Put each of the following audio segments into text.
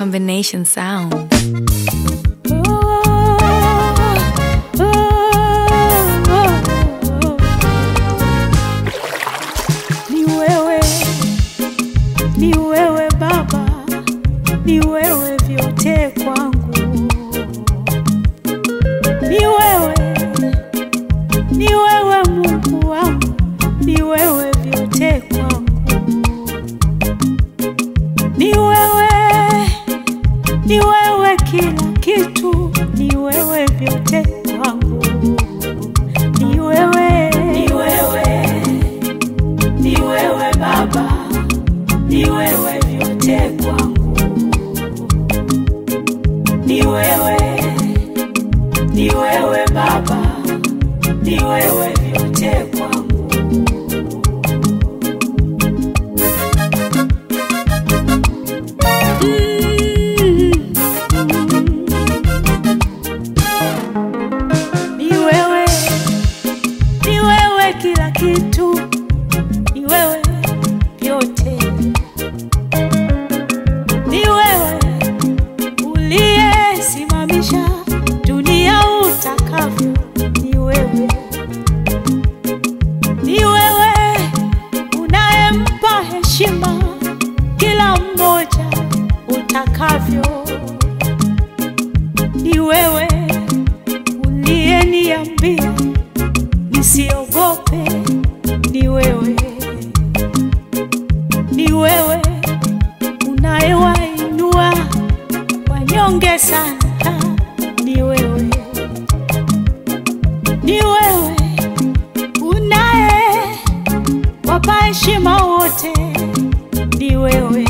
combination sound. Ni wewe, ni wewe Baba, ni wewe vyote kwangu. Ni wewe, ni wewe Mungu wangu, ni wewe vyote kwangu. Ni wewe, ni wewe kila kitu, ni wewe vyote kwangu. Ni wewe, ni wewe ni wewe Baba, ni wewe vyote kwangu. Ni wewe, ni wewe Baba, ni wewe vyote kwangu. Ni wewe, ni wewe kila kitu ni wewe vyote, ni wewe uliyesimamisha dunia utakavyo, ni wewe, ni wewe unayempa heshima kila mmoja utakavyo, ni wewe uliyeniambia nisiogope, ni wewe ni wewe unayewainua wanyonge sana, ni wewe, ni wewe unaye wapa heshima wote, ni wewe,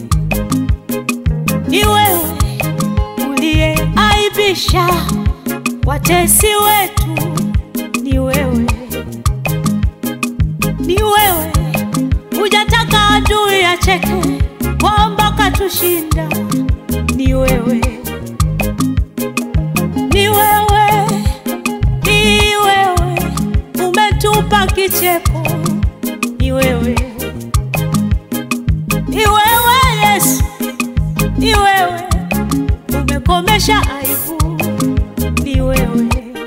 ni wewe uliyeaibisha watesi wetu, ni wewe, ni wewe hujataka adui acheke kwamba katushinda. Ni wewe, ni wewe, ni wewe umetupa kicheko. Ni wewe, ni wewe Yesu, ni wewe umekomesha aibu. Ni wewe,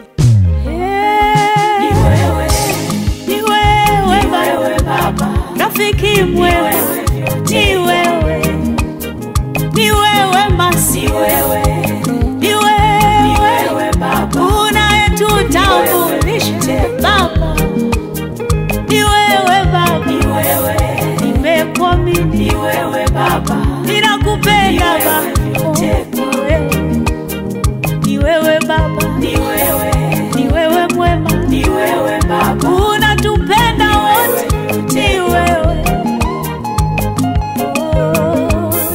ni wewe, ni wewe Baba, rafiki mwema, ni wewe, ni wewe masi, ni wewe Baba, unayetutambulisha Baba, ni wewe Baba, nimekuamini ninakupenda Baba, ni wewe Baba, ni wewe mwema, unatupenda wote, ni wewe Oh, oh.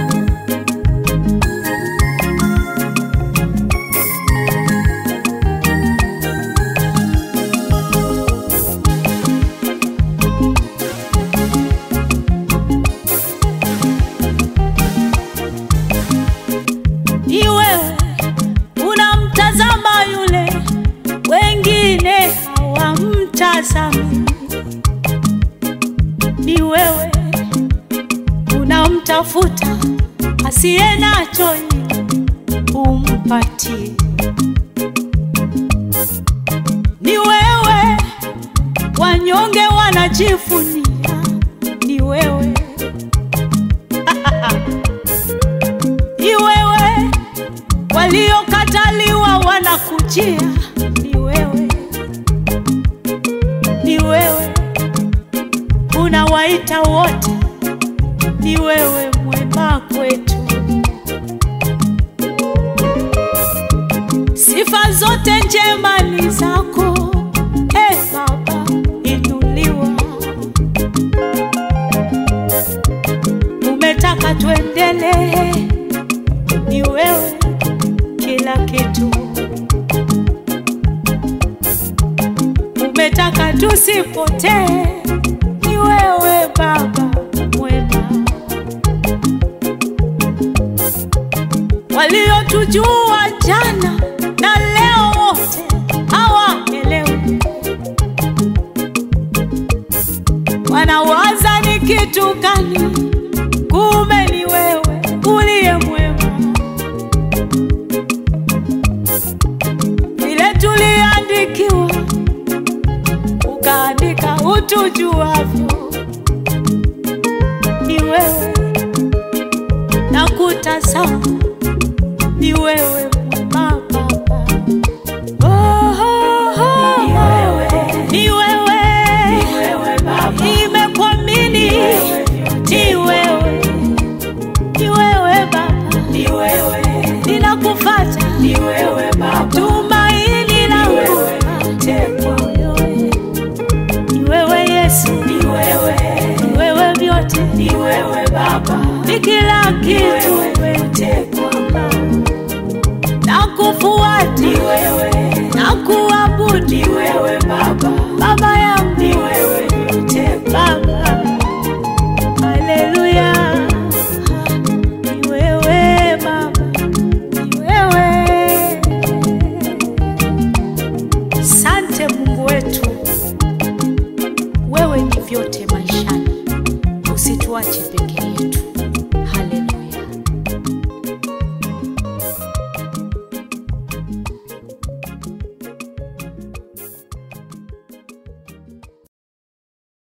ni wewe unamtazama yule wengine hawamtazami, ni wewe unamtafuta asiye nacho ili umpatie, ni wewe wanyonge wanajivunia, ni wewe ni wewe waliokataliwa wanakujia, ni wewe, ni wewe unawaita wote, ni wewe mwema kwetu. Sifa zote njema ni zako, e Baba, inuliwa. Umetaka tuendelee ni wewe kila kitu, umetaka tusipotee, ni wewe Baba mwema. Waliotujua jana na leo wote hawaelewi, wanawaza ni kitu gani? Kumbe ni wewe uliye mwema. ukaandika utujuavyo. Ni wewe nakutazama, ni wewe mwema Baba. Oh, oh, oh. Ni wewe nimekuamini, ni wewe, ni wewe Baba, ninakufuata tumaini langu ni wewe Yesu, ni wewe vyote, ni kila kitu, nakufuata, nakuabudu Baba yangu, Baba, haleluya, ni wewe Baba, ni wewe. Sante Mungu wetu, wewe ni vyote maishani, usituache peke yetu.